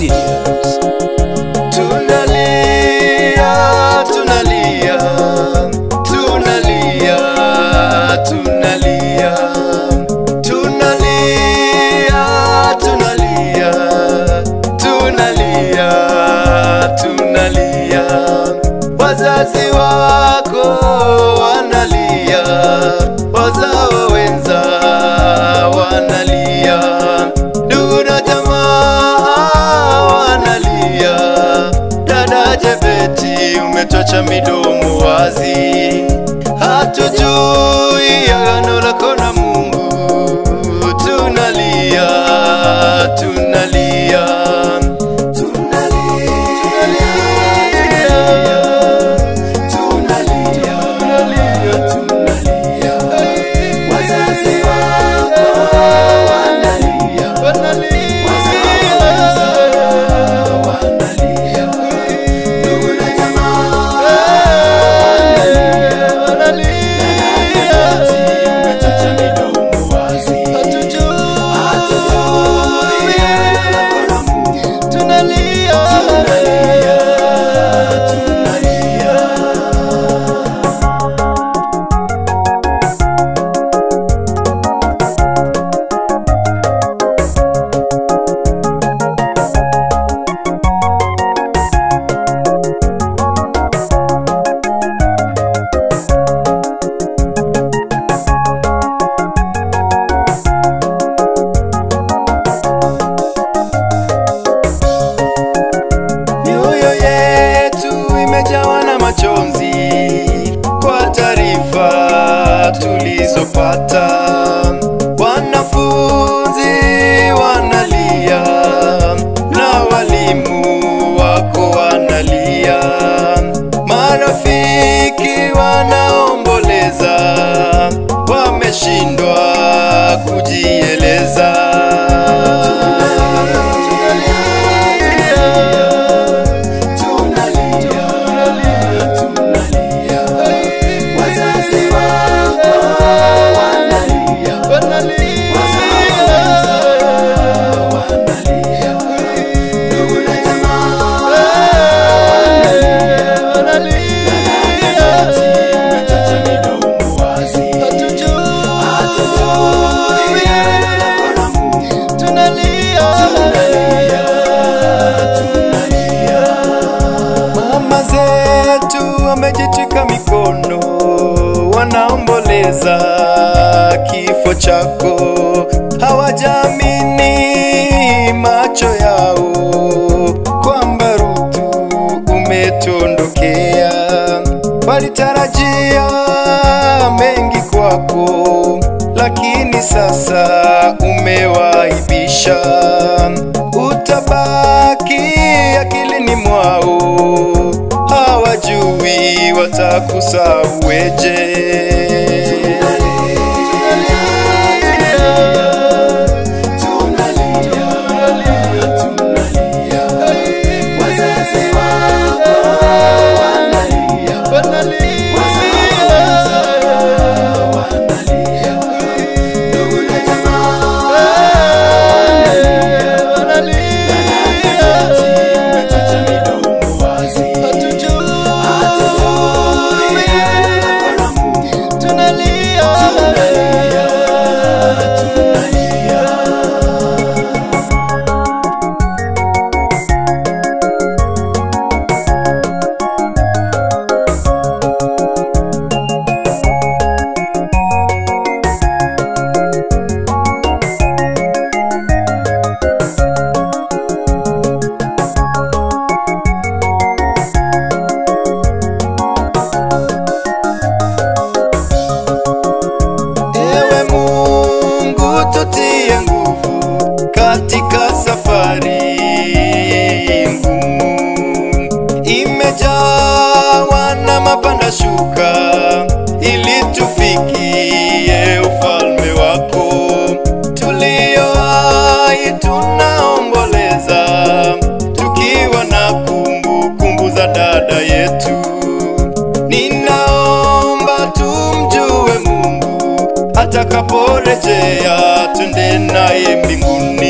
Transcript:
serious. Tunalia, tunalia, tunalia, tunalia, tunalia, tunalia, tunalia, tunalia. Wazazi wako wanalia, wazao wenza wanalia, ndugu na jamaa wanalia. Dada Jebeti, umetwacha midomo wazi, hatujui agano lako na Mungu. Tunalia, tunalia, tunalia, tunalia, tunalia. Wazazi wako wanalia, wanalia, wanalia. Ndugu na jamaa wanalia, umetwacha midomo wazi. Hatujui agano la Mungu. Tunalia, tunalia, tunalia. Mioyo yetu imejawa na machozi kwa taarifa tulizopata. Wanafunzi wanalia na walimu wako wanalia, marafiki wanaomboleza, wameshindwa kujieleza. Mama zetu wamejitwika mikono, wanaomboleza kifo chako, hawajamini macho yao kwamba Ruthu umetondokea. Walitarajia mengi kwako, lakini sasa umewaibisha. Utabaki akilini mwao, hawajui watakusauweje. Ewe Mungu tutie nguvu katika safari ngumu, imejawa na mapanda shuka, ili tufikie ufalme wako. Tulioai tunaomboleza, tukiwa na kumbukumbu kumbu za dada yetu. Ninaomba tumjue Mungu atakaporejea, twende naye mbinguni.